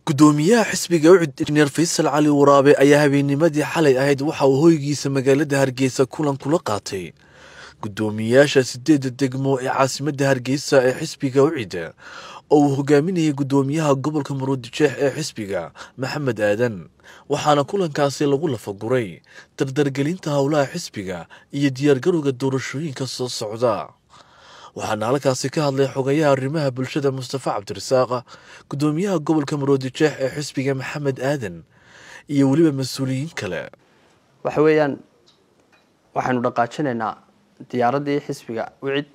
gudoomiyaha xisbiga ucud injineer faysal cali waraabe ayaa habeennimadii xalay ahayd waxa uu hoygiisa magaalada hargeysa kulan kula qaatay gudoomiyayaasha sideedda degmo ee caasimadda hargeysa ee xisbiga ucid oo uu hogaaminayay gudoomiyaha gobolka muruudijeex ee xisbiga maxamed aadan waxaana kulankaasi lagu lafaguray dardargelinta howlaha xisbiga iyo diyaargarowga doorashooyinka soo socda waxaana halkaasi ka hadlay xogayaha arrimaha bulshada mustafa cabdirasaaq gudoomiyaha gobolka muruudijeex ee xisbiga maxamed aadan iyo weliba mas-uuliyiin kale waxa weeyaan waxaynu dhaqaajinaynaa diyaaraddii xisbiga wicid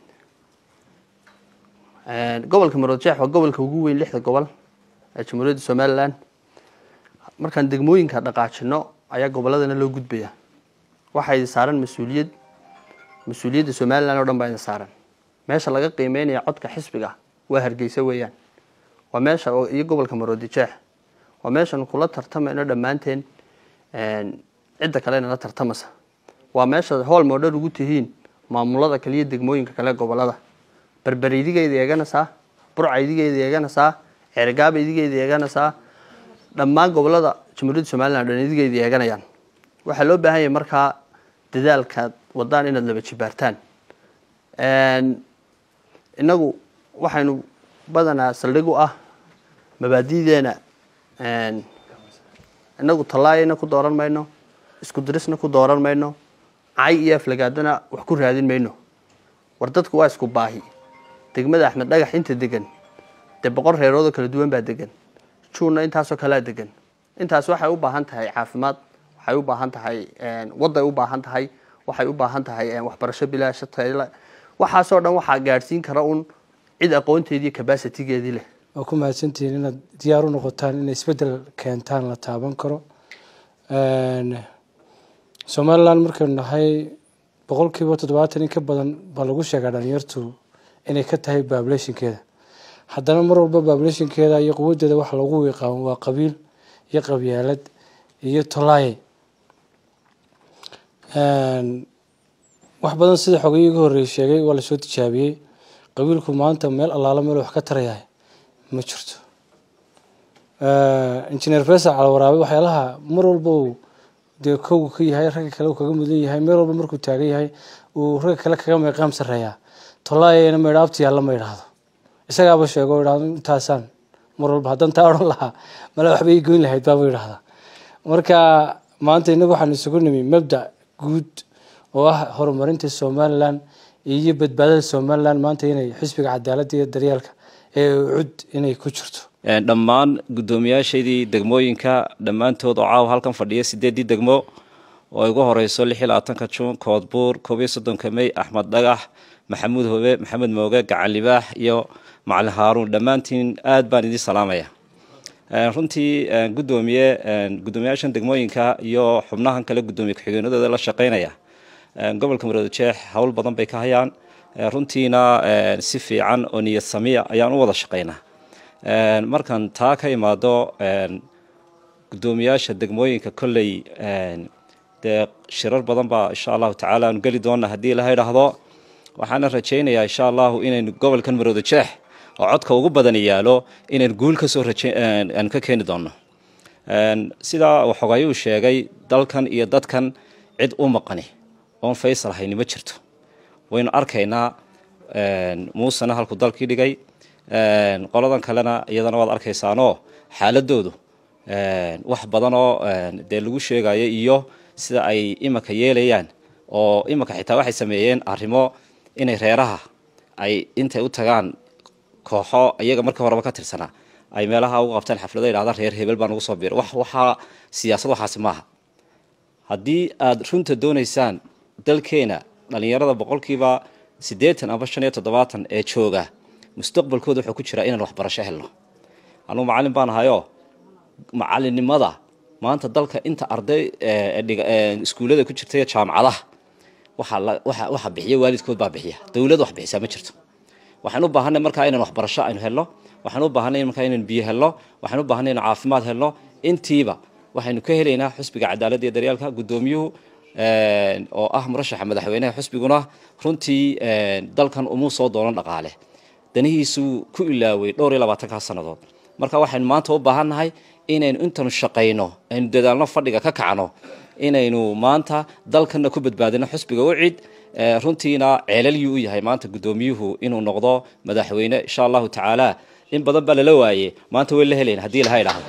gobolka muruudijeex waa gobolka ugu weyn lixda gobol ee jamhuuriyadda somalilan markaan degmooyinka dhaqaajino ayaa gobolladana loo gudbaya waxaa idin saaran mas-uuliyad mas-uuliyadda somalilan oo dhan baa idin saaran meesha laga qiimeynaya codka xisbiga waa hargeysa weeyaan waa meesha iyo gobolka maroodijeex waa meeshan kula tartamayno dhammaanteen cidda kalena la tartamasa waa meesha hool moodhar ugu tihiin maamulada kaliya degmooyinka kale gobolada berberi idigeeda eeganaysaa burca idigeeda eeganaysaa ceergaaba idigeeda eeganaysaa dhammaan gobolada jamhuuriyadda somalilan dhan idigeeda eeganayaan waxaa loo baahan yahay markaa dadaalkaad wadaan inaad laba jibaartaan innagu waxaynu badanaa saldhig u ah mabaadideena inagu tallaayana ku dooran mayno isku dirisna ku dooran mayno cay iyo aflagaadana wax ku raadin mayno war dadku waa isku baahi degmada axmed dhagax inta degan dee boqol reeroodoo kala duwan baa degan juunna intaasoo kalea degan intaas waxay u baahan tahay caafimaad waxay u baahan tahay waday u baahan tahay waxay u baahan tahay waxbarasho bilaasha tayla waxaasoo dhan waxaa gaadhsiin kara un cid aqoonteedii cabasitigeedii leh waa ku mahadsantihiin inaad diyaar u noqotaan inay isbeddel keentaan la taaban karo somalilan markaynu nahay boqol kiiba toddobaatan in ka badan baa lagu sheegaa dhalinyartu inay ka tahay babulationkeeda haddana mar walba babulationkeeda iyo quwadeeda waxa lagu wiiqaamo waa qabiil iyo qabyaalad iyo tolaaye wax badan sida xogayii uga horreeyay sheegay waa lasoo tijaabiyey qabiilku maanta meel allaalo meel wax ka tarayahay ma jirto injineer faysal calwaraabe waxyaalaha mar walba uu dee kowga ka yahay ragga kale uu kaga mudan yahay meel walba markuu taagan yahay uu ragga kale kaga meeqaam sarreeyaa tolaayana maydha abti yaalla ma idhaahdo isagaaba sheego o idhahdo intaasaan mar walba haddaan taa odhan lahaa male waxba ii goyn lahayd baaba idhahdaa marka maanta innagu waxaan isugu nimi mabda guud oo ah horumarinta somalilan iyo badbaadada somalilan maanta inay xisbiga cadaaladda iyo daryeelka ee cud inay ku jirto dhammaan guddoomiyaashaydii degmooyinka dhammaantood oo caawa halkan fadhiya sideeddii degmo oo ay ugu horeyso lix iyo labaatanka juun koodbuur koob iyo soddonka mey axmed dhagax maxamuud hobe maxamed mooge gacan libaax iyo macalin haaruun dhammaantiin aad baan idiin salaamaya runtii gudoomiye guddoomiyaashan degmooyinka iyo xubnahan kale guddoomiye ku-xigeenadooda la shaqeynaya gobolka maroodijeex howl badan bay ka hayaan runtiina si fiican oo niyad samiya ayaan u wada shaqeynaa markan taa ka imaado guddoomiyaasha degmooyinka kolley dee shirar badan baa insha allahu tacaala aanu geli doona haddii ilaha idhaahdo waxaana rajaynayaa insha allahu inaynu gobolkan maroodijeex oo codka ugu badan yaalo inaynu guul kasoo rajaanu ka keeni doono sidaa xogayuu sheegay dalkan iyo dadkan cid u maqani oon faysal hayni ma jirto waynu arkaynaa muusena halkuu dalkii dhigay qoladan kalena iyadana waad arkaysaanoo xaaladoodu wax badanoo dee lagu sheegayo iyo sida ay imanka yeelayaan oo imanka xitaa waxay sameeyeen arrimo inay reeraha ay intay u tagaan kooxo iyaga markii horeba ka tirsanaa ay meelaha ugu qabtaan xaflado idhahda reer hebel baa nagu soo biira wax waxaa siyaasad waxaasi maaha haddii aada runta doonaysaan dalkeena dhalinyarada boqolkiiba siddeetan amba shan iyo toddobaatan ee jooga mustaqbalkooda wuxuu ku jiraa inaan waxbarasho helno anugu macallin baan ahayoo macallinnimada maanta dalka inta arday iskuullada ku jirta jaamacadaha waxa bixiya waalidkood baa bixiya dowlad wax bixisaa ma jirto waxaan u baahanay markaa inaan waxbarasho aynu helno waxaan u baahanay markaa inaan biyo helno waxaan u baahanay inaan caafimaad helno intiiba waxaynu ka helaynaa xusbiga cadaaladda iyo daryeelka guddoomiyuhu oo ah murashaxa madaxweynaha xusbiguna runtii dalkan umuu soo doonan dhaqaale danihiisuu ku ilaaway dhowr iyo labaatankaa sannadood marka waxaynu maanta u baahannahay inaynu intanu shaqayno aynu dadaalno fadhiga ka kacno inaynu maanta dalkana ku badbaadino xusbiga ucid runtiina ceelalyuu u yahay maanta guddoomiyuhu inuu noqdo madaxweyne insha allahu tacaala in badan baa lala waaye maanta way la helayn haddii laha idhaahdo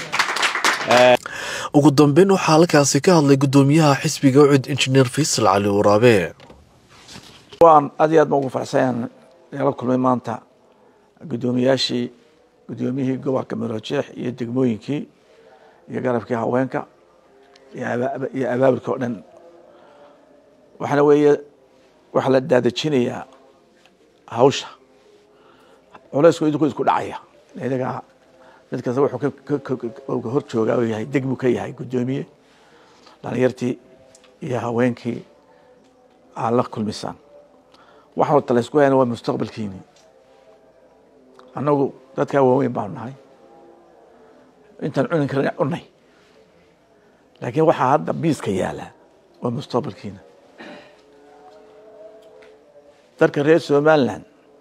ugu dambeyn waxaa halkaasi ka hadlay guddoomiyaha xisbiga ucid injineer faysal cali waraabe waan aad iyo aad ma ugu farxsan la kulmay maanta guddoomiyaashii guddoomiyihii gobolka maroojeex iyo degmooyinkii iyo garabkii haweenka iyo abaabulka oo dhan waxaana weeye waxaa la daadejinayaa hawsha culeysku idinku isku dhacaya idagaa mid kasta wuxuu ka hor joogaa uu yahay degmu ka yahay guddoomiye dhalinyartii iyo haweenkii aad la kulmisaan waxa horta la isku hayana waa mustaqbalkiini annagu dadkaa waaweyn baanu nahay intaan cunin karin cunay laakiin waxaa hadda miiska yaala waa mustaqbalkiina dalka reer somaliland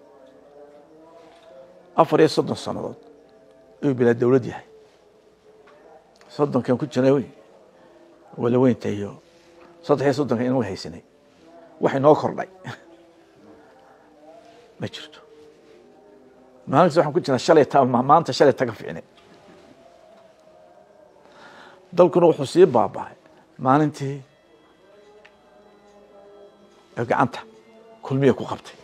afar iyo soddon sannadood ayuu bilaa dowlad yahay soddonkan ku jirna wala weynta iyo saddex iyo soddonka inagu haysanay wax inoo kordhay ma jirto maalintas waxaan ku jirnaa shalay ta maanta shalay taga fiicnay dalkuna wuxuu sii baabahay maalintii gacanta kulmiya ku qabtay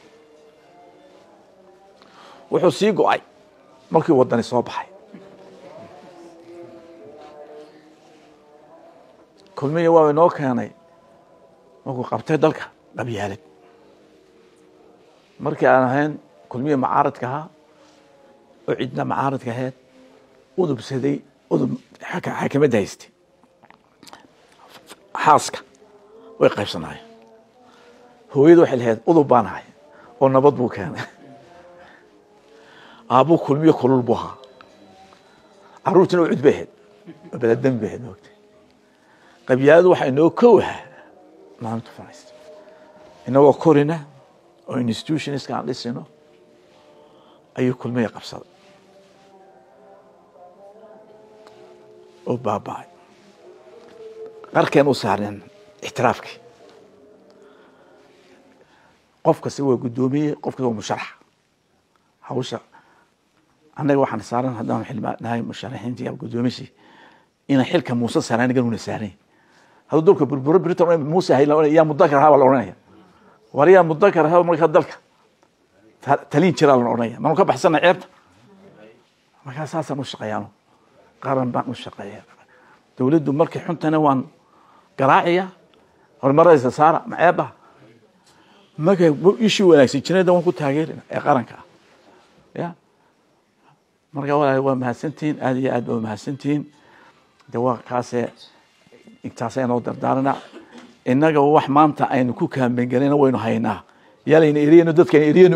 wuxuu sii go-ay markii wadani soo baxay kulmiya waa inoo keenay markuu qabtay dalka qabyaalad markii aan ahayn kulmiya macaaradka ahaa oo cidna macaaradka ahayd udubsaday udub xakamadda haystay xaaska way qaybsanaayeen hooyada waxay lahayd udub baan ahay oo nabad buu keenay aabbuu kulmiyo kulul buu ahaa caruurtina u cud bay ahayd oo beledami bay ahayd moogtay qabyaaladu waxaa inoo kow ahaa maalinta fadhiista inagoo korina oo institutionska aan dhisino ayuu kulmiya qabsaday oo baaba-ay qarkeen u saarneen ixtiraafkii qof kasta waa guddoomiye qof kasta waa musharax hawsha annaga waxaan saaran haddaan xilma nahay musharaxiintii ama guddoomiyashi inaan xilka muuse saaraan anigan una saarayn hadduu dalka burburo britan muuse hay yaa mudakar ahaa baa la odhanaya war yaa mudakar ahaa markaa dalka talin jiraa la odhanaya manu ka baxsana ceebta markaa saasaan u shaqeeyaano qaran baan u shaqeeya dowladdu markay xuntana waan garaaciya horumaradiisa saara ma ceeba markay ishii wanaagsan jirada waan ku taageerina ee qaranka ah ya marka walaal waa mahadsantihiin aada iyo aad ba mahadsantihiin de waa kaasee intaasay noo dardaarana innaga wax maanta aynu ku kaambengelina waynu haynaa yaalayna eriyano dadkayna eriyano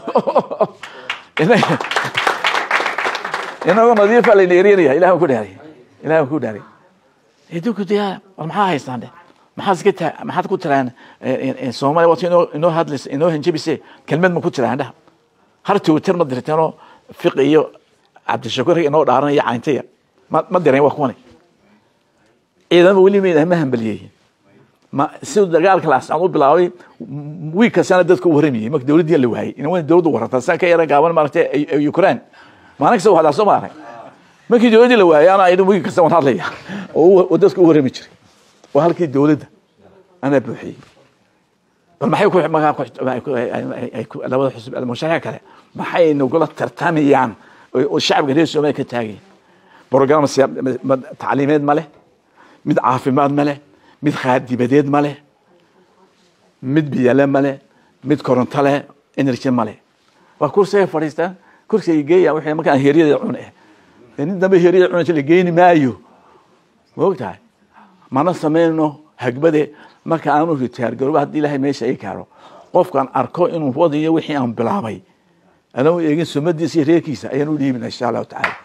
inagoo nadiifa layna eriyanaya ilahi waan ku dhaariy ilahi waan ku dhaariy idinku diyaa war maxaa haystaan de maxaad iska taa maxaad ku tiraan soomaaliya waata inoo inoo hadlaysa inoo hanjabise kelmad ma ku tiraan dhaha har twitter ma dirteenoo fiqi iyo cabdishakuur inoo dhaaranaya cayntaya ma ma direen waa kuwani ciidama weli mayna ma hambaliyeyin ma siduu dagaalka laascaan u bilaabay wiig kastana dadka u waramayay marka dowladdii la waayay ina wayna dowladdu warartaa saan ka yara gaaban maaragtay ukraine maalin kasta waxdaa soo maarag markii dowladdii la waayay ana idin wiig kasta waan hadlaya oo dadka u warami jiray waa halkii dowladda anaa buuxiyey bal maxay ku labada xusub musharaxa kale maxay nagula tartamayaan oo shacabka reer soomaaliya ka taagayeen program tacliimeed ma leh mid caafimaad ma leh mid khaadibadeed ma leh mid biyale ma leh mid koronto leh energy ma leh waa kursiga fadhiistaan kursiga geeya wixii markaan heeryada cune nin dambe heeryada cunaysa la geeni maayo ma ogtahay mana samayno hagbade marka aanu ritaar garooba haddii ilaahay meesha ay kaaro qofkaan arko inuu wadayo wixii aan bilaabay anuu eegin sumadiisa iyo reerkiisa ayaan u dhiibina insha allahu tacaala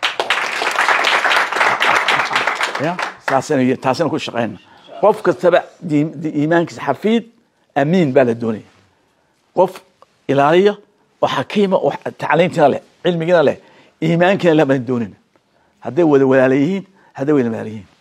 ya saasana taasina ku shaqeyna qof kastaba iimaankiisa xafiid amiin baa la doonaya qof ilaaliya oo xakiima oo tacliintina leh cilmigiina leh iimaankiina leh baan doonayna hadday wada walaala yihiin hadday wada walaala yihiin